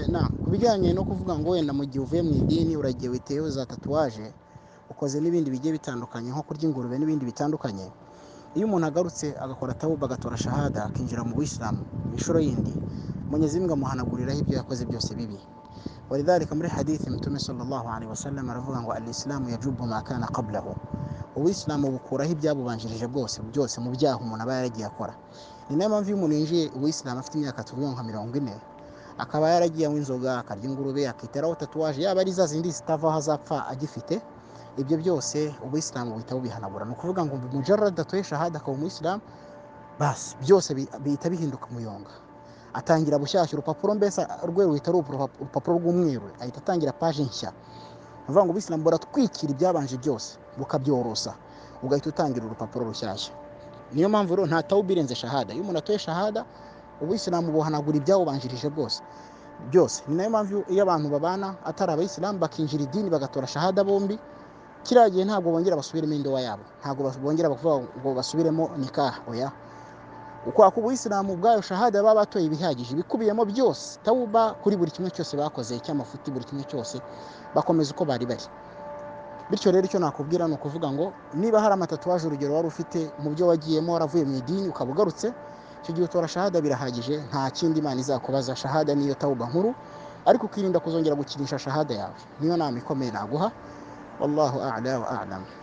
inama ku bijyanye no kuvuga ngo wenda mu gihe uvuye mu idini uragiye witeyeho za tatuwaje ukoze n'ibindi bigiye bitandukanye nko kurya ingurube n'ibindi bitandukanye iyo umuntu agarutse agakora tawuba agatora shahada akinjira mu buyisilamu inshuro yindi mwenyezi mungu amuhanaguriraho ibyo yakoze byose bibi walidhalika muri hadithi mtume sallallahu alaihi wasallam aravuga ngo alisilamu yajubu ma kana qablahu ubuyisilamu bukuraho ibyabubanjirije bwose byose mu byaha umuntu aba yaragiye akora ni nayo mpamvu iyo umuntu yinjiye ubuyisilamu afite imyaka tuvuga nka mirongo ine akaba yaragiye anywa inzoga akarya ingurube akiteraho tatuwaje yaba ari za zindi zitavaho azapfa agifite ibyo byose ubuyisilamu buhita bubihanagura ni ukuvuga ngo mujarada atoye shahada akaba umuyisilamu basi byose bihita bihinduka umuyonga atangira bushyashya urupapuro mbese rwe ruhita ari urupapuro rw'umweru ahita atangira paje nshya avuga ngo ubuyisilamu buratwikira ibyabanje byose bukabyorosa ugahita utangira urupapuro rushyashya niyo mpamvu rero nta tawubirenze shahada iyo umuntu atoye shahada ubuyisilamu buhanagura ibyawubanjirije bwose byose ni nayo mpamvu iyo abantu babana atari abayisilamu bakinjira idini bagatora shahada bombi kiriya gihe ntabwo bongera basubiremo indowa yabo ntabwo bongera bavuga ngo basubiremo nikaha oya ukwaka ubuyisilamu ubwayo shahada baba batoye ibihagije ibikubiyemo byose tawuba kuri buri kimwe cyose bakoze cy'amafuti buri kimwe cyose bakomeza uko bari bari bityo rero icyo nakubwira ni ukuvuga ngo niba hari amatatuwaje urugero wari ufite mu byo wagiyemo waravuye mu idini ukaba ugarutse icyo gihe utora shahada birahagije nta kindi imana izakubaza shahada niyo tawuba nkuru ariko ukirinda kuzongera gukinisha shahada yawe niyo nama ikomeye naguha wallahu a'la wa a'lamu